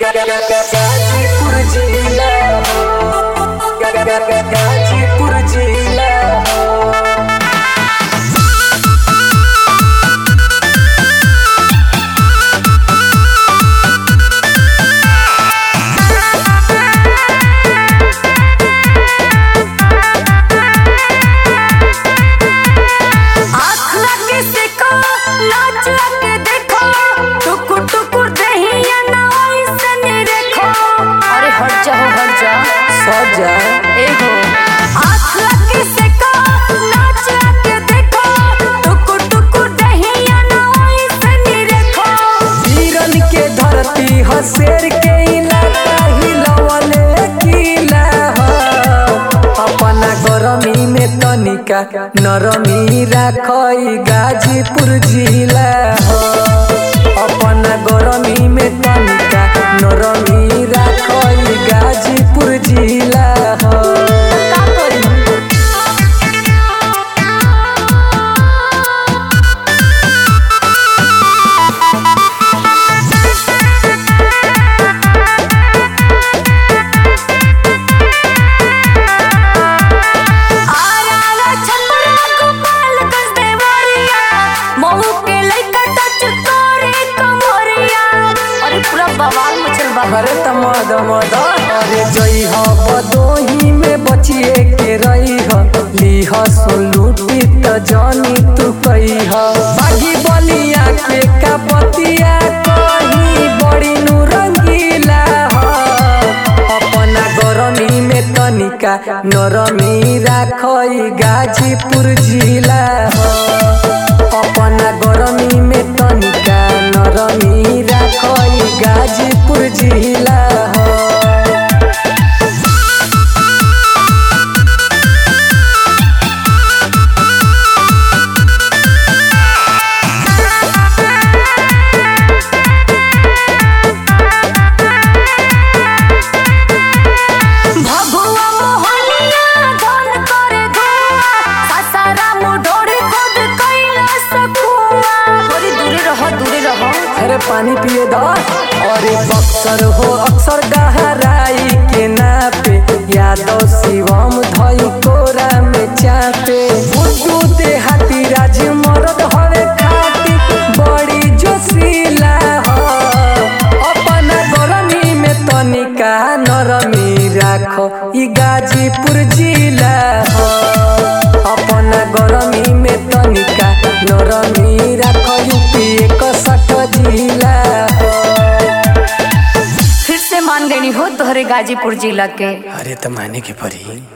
गाजीपुर जिला गाजीपुर जिला आँख लगे से को नाच लगे देखो टुकुर टुकुर दहिया ना ऐसन देखो अरे हट जाओ हट जा सजा ए हो आँख लगे से को नाच लगे देखो टुकुर टुकुर दहिया ना ऐसन देखो वीरन के धरती हसेर के इलाका हिलवले किला ह अपना गरमी में तनिका नरमी राखई गाजीपुर जिला ह अपना गरमी में तनिका नरमी राखई गाजीपुर जिला ह का करी आरा छपरा गोपाल कस देवरिया महू के लइका टच करे कमरिया अरे पूरा बवाल मचल बा अरे तमद मद अरे जई ह बदोही में बचिए के रही ह लीह सुलूटी त जानी तू कही ह बागी बलिया के का बतिया कही बड़ी नु रंगीला ह अपना गरमी में तनिका नरमी राखई गाजीपुर जिला ह अपना गरमी में तनिका नरमी राखई गाजीपुर जिला ह भभुआ मोहनिया धन करे धुआ सासाराम ढोड़ी खुद कैला सकुआ थोड़ी दूरे रहो दूरे रहो अरे पानी पिए द अरे बक्सर हो अक्सर गहराई के नापे यादव शिवम धई कोरा में चापे बुद्धू देहाती राज मरद हवे खाती बड़ी जोशीला हो अपना गरमी में तनिका नरमी राखो ई गाजीपुर जिला हो अपना गरमी में तनिका नरमी राखो यूपी एक सठ जिला हो फिर से मान गई हो तोहरे गाजीपुर जिला के अरे त माने के परी